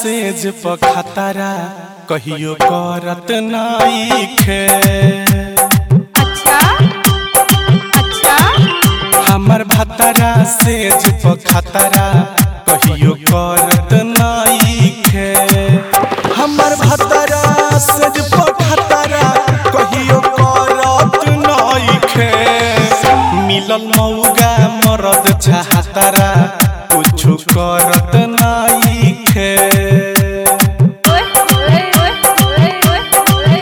सेज पखतरा कहियो करत नाइखे अच्छा अच्छा हमर भतरा सेज पखतरा कहियो करत नाइखे हमर भतरा सेज पखतरा कहियो करत नाइखे मिलल मौगा मरद छहतरा कुछु करत नाइखे ओए ओए ओए ओए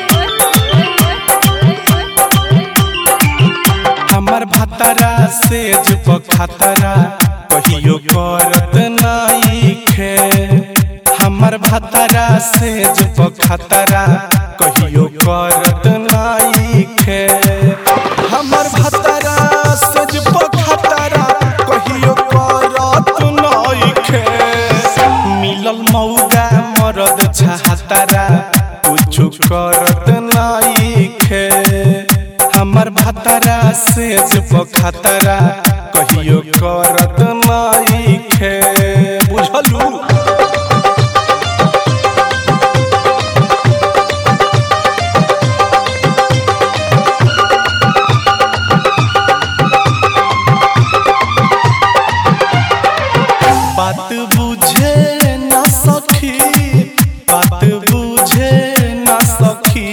ओए हमर भतरा सेज पखतरा कहियो करत नाइखे हमर भतरा सेज पखतरा कहियो करत नाइखे हमर भतरा सेज पखतरा कहियो करत नाइखे मिलल मौगा मरद छहतरा कुछु करत नाइखे हमर भतरा सेज पखतरा कहियो करत नाइखे बुझलू बात बुझे ना सखी बात बुझे ना सखी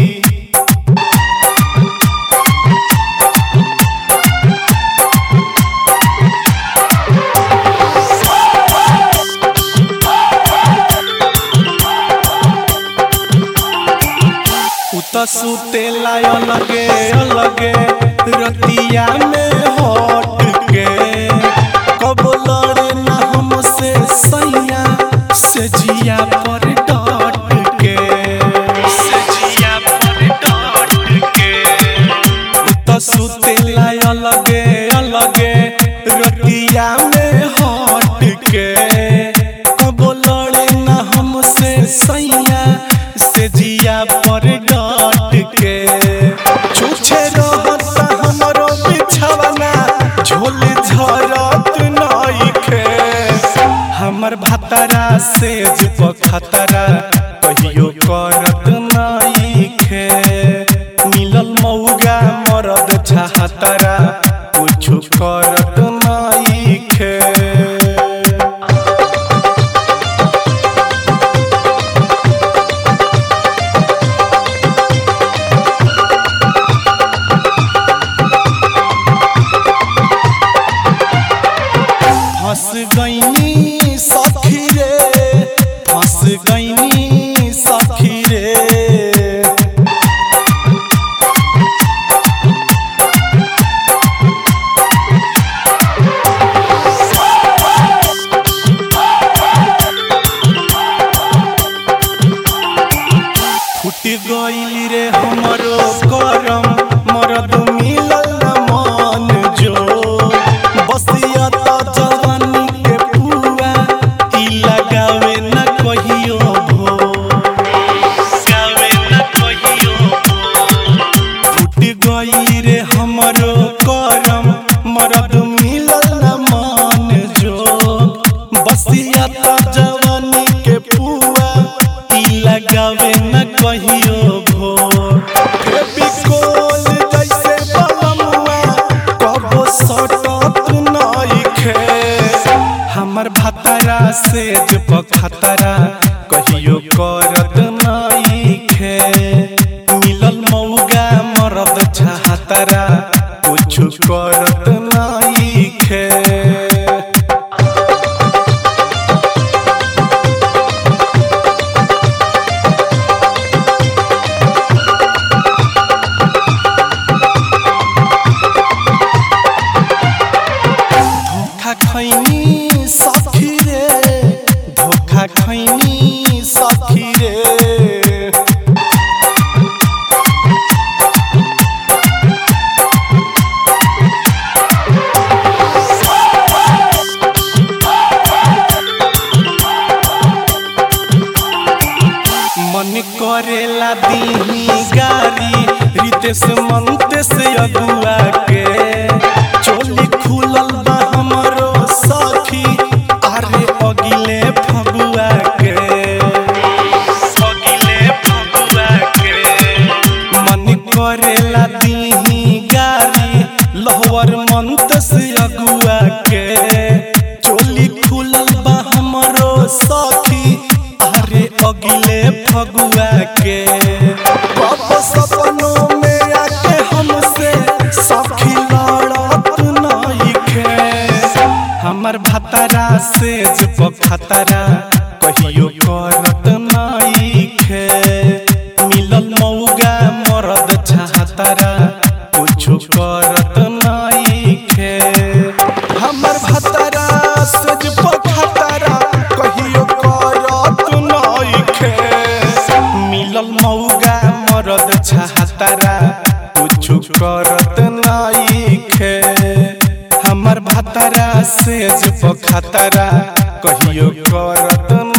उत सुते लाय अलगे अलगे रतिया में हट के कब लड़े ना हमसे सैया से जिया पर डट के से जिया पर डट के उत सुते लाय अलगे अलगे रतिया में हट के कब लड़े ना हमसे सैया से जिया पर डट के छुछे रहता हमरो बिछवना झोल झरत नइखे हमर भतरा सेज पखतरा कहियो करत नइखे मिलल मौगा मरद छहतरा कुछु करत नइखे फंस गईनी सखी रे फंस गईनी सखी रे फुट गईल रे हमरो करम मरद मिलल न मन जो बसिया त जवानी के पुआ ई लगावे न कहियो भो गावे न कहियो फुट गईल रे हमरो करम मरद मिलल न मन जो बसिया त जवानी के पुआ ई लगावे न कहियो भोर बिकोल जैसे बलमुआ कबो सटत नइखे हमर भतरा सेज पखतरा कहियो करत नइखे मिलल मौगा मरद छहतरा कुछु करत नइखे धोखा खैनी सखी रे धोखा खैनी सखी रे मन करेला दीही गारी रितेश मंतेश अगुआ के चोली खुलल बा हमरो सखी अरे अगिले फगुआ के के कब सपनों में आके हमसे सखी लड़त नइखे हमर भतरा से जब खतरा कहियो करत नइखे मिलल मौगा मरद चाहतरा कुछो करत नइखे हमर भतरा से जब खतरा कहियो करत नइखे मिलल मौगा मरद चाहतरा कुछो करत नइखे हमर भतरा से जब खतरा कहियो करत